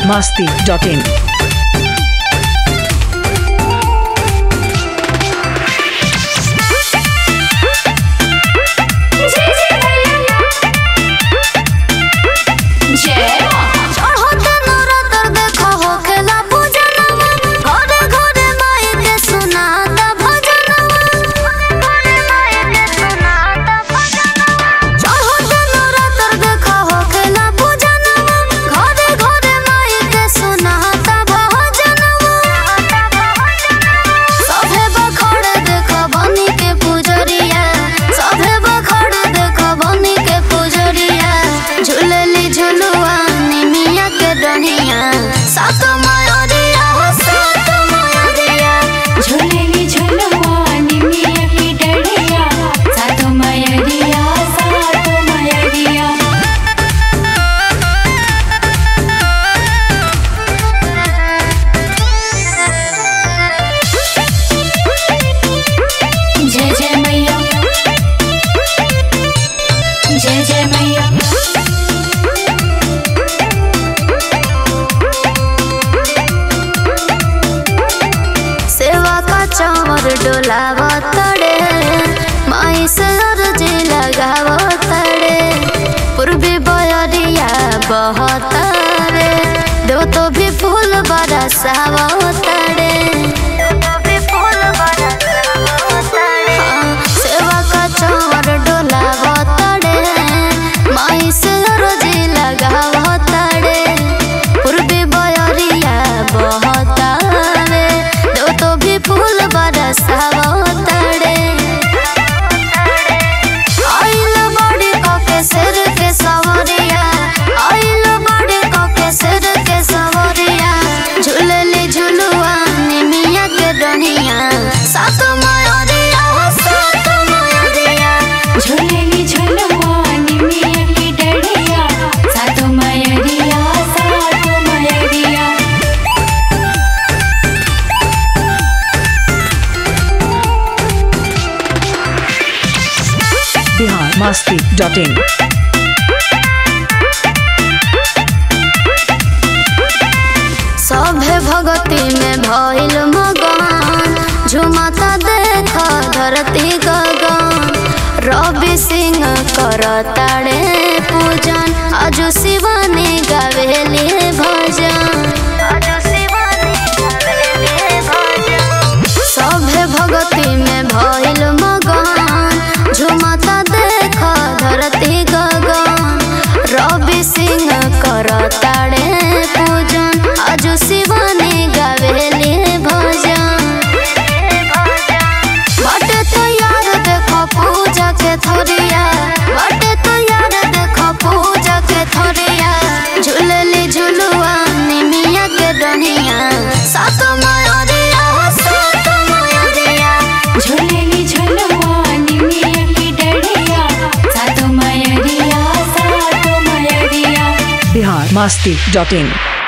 masti.in. चढ़ते नवरात्र देखो होखेला पूजनवा घरे घरे माई के सुनाता भजनवा घरे माई के सुनाता भजनवा चढ़ते नवरात्र देखो होखेला पूजनवा घरे घरे माई के सुनाता भजनवा सभे बखड़ देखो बनी के पुजरिया सभे बखड़ देखो बनी के पुजरिया झूलली झुलुआ निमिया के डनिया सात मयूरिया हो सात मयूरिया झूलेली झुलवा निमिया की डढ़िया सातो मयरिया सातो मयरिया जय जय मैया जय जय मैया सेवा का चौर डोलाव तड़े माई से अर्जी लगाव तड़े पूर्वी बयरिया बहतरे दो तो भी फूल बरसाव तड़े हाँ, सेवा का चौर डोलाव तड़े माई से अर्जी लगाव तड़े पूर्वी बयरिया बहतावे दो तो भी फूल बरसाव तड़े आइल बड़ी कके सिर के सवरिया आइल बड़ी कके सिर के सवरिया झूलली झुलुआ निमिया के डनिया सात मयूरिया हो सात मयूरिया झूलेली झुलवा निमिया की डढ़िया सातो मयरिया सातो मयरिया Bihar masti.in. सभे भगती में भइल मगन झुमता देख धरती गगन रवि सिंह करताड़े पूजन अजु शिवानी गावेली भजन सभे भगती में भइल मगन झुमता देख धरती गगन रवि सिंह करताड़े पूजन अजु शिवानी गावेली भजन बटे तैयार देखो पूजा के थोरिया बटे तैयार देखो पूजा के थोरिया झूलली झुलुआ निमिया के डनिया सात मयूरिया हो सात मयूरिया झूलेली झुलवा निमिया की डढ़िया सातो मयरिया सातो मयरिया Bihar masti.in.